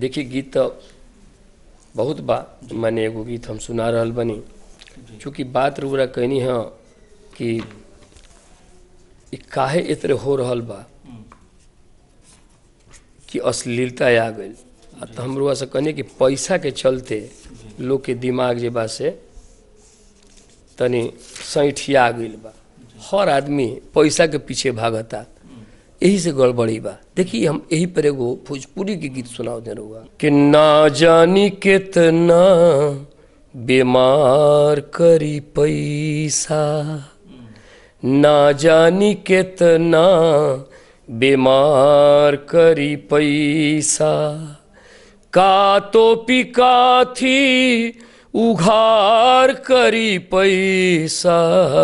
देखिए गीत तो बहुत बा माने एगो गीत हम सुना रहल बनी चूँकि बात रुरा कहनी है कि ई काहे इतरे हो रहल बा कि अश्लीलता आ गई आ तो हम रुआ से कहनी कि पैसा के चलते लोग के दिमाग जे बा से तनी सैठिया गईल बा हर आदमी पैसा के पीछे भागता यही से गड़बड़ी बा देखिए हम यही पर एगो भोजपुरी के गीत सुनाओ दे रहुआ कि ना जानी कितना बीमार करी पैसा ना जानी कितना बीमार करी पैसा का तो पिका थी उघार करी पैसा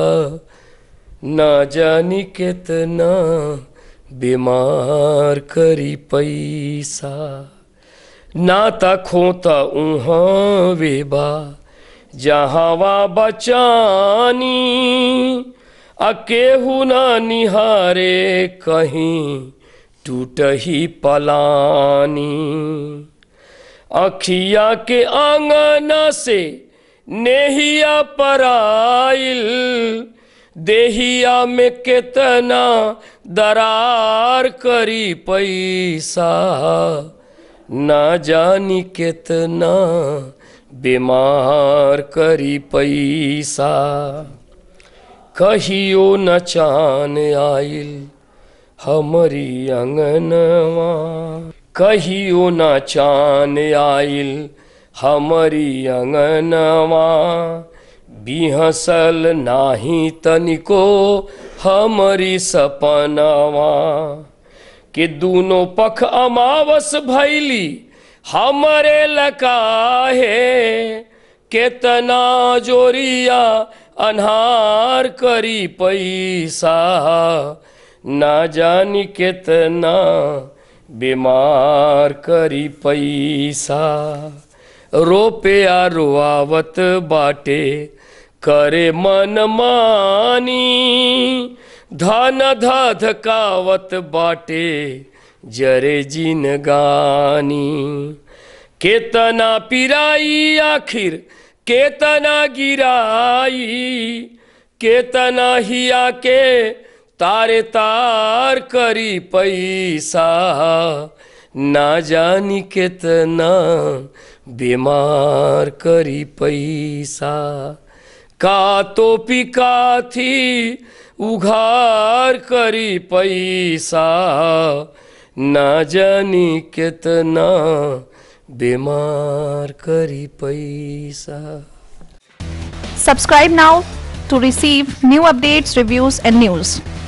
ना जानी कितना बीमार करी पैसा नाता खोता उहाँ वेबा जहाँवा बचानी आ केहू ना निहारे कहीं टूटही पलानी अखिया के आंगना से नेहिया पराइल देहिया में कितना दरार करी पैसा ना जानी कितना बीमार करी पैसा कहियो न चान आइल हमरी अंगनवा कहियो न चान आइल हमरी अंगनवा बिहसल नाही तनिको हमरी सपनवा कि दूनो पख अमावस भैली हमरे लकाहे केतना जोरिया अन्हार करी पैसा ना जानी केतना बीमार करी पैसा रोपया रोआवत बाटे करे मन मानी धन धधकावत बाटे जरे जिन गानी केतना पिराई आखिर केतना गिराई केतना हिया के तारे तार करी पैसा ना जानी केतना बीमार करी पैसा का तो पिका थी उघार करी पैसा ना जानी कितना बीमार करी पैसा Subscribe now to receive new updates, reviews, and news.